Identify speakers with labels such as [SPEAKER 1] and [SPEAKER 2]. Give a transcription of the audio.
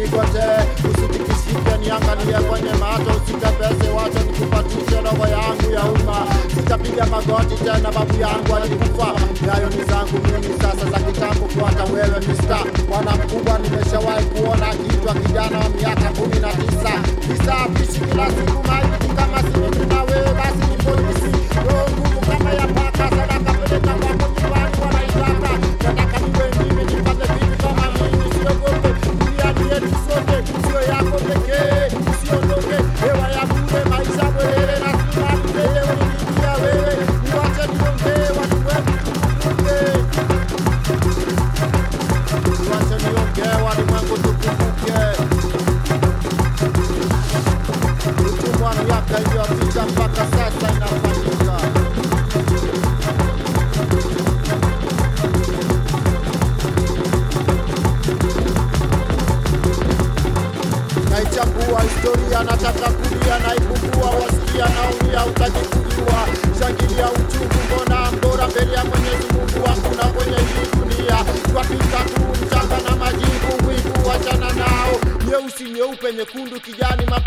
[SPEAKER 1] usinigotee, usitikisike, niangalie kwenye macho, usitepese, wacha nikupatishe roho yangu ya umma. Sitapiga magoti tena, babu yangu alikufa. Nyayo ni zangu mimi sasa za kitambo, kuata wewe mista bwana mkubwa. Nimeshawahi kuona akiitwa kijana wa miaka kumi na tisa tisa apishi kila siku maiti kama si mimi na wewe, basi ni polisi. Roho ngumu kama ya paka, sadaka peleka kwako nyumbani, wanaitaka nataka niwe mimi nipate vitu kama mimi, siogope duniani yetu sote, sio yako pekee, usiondoke hewa ya bure, maisha bwerere na simami lenyewe nikiingia wewe, niwache niongee watu wetu tukumbuke, niwache niongee walimwengu tukumbuke, utumwa miaka iliyopita mpaka sasa inafanyika. naichambua historia, nataka kulia, naipungua, wasikia naumia, utajikuliwa, shangilia uchungu, mbona mbora mbele ya Mwenyezi Mungu wangu na kwenye hii dunia, twapita tu mchanga na majivu, wivu wachana nao, nyeusi, nyeupe, nyekundu, kijani, map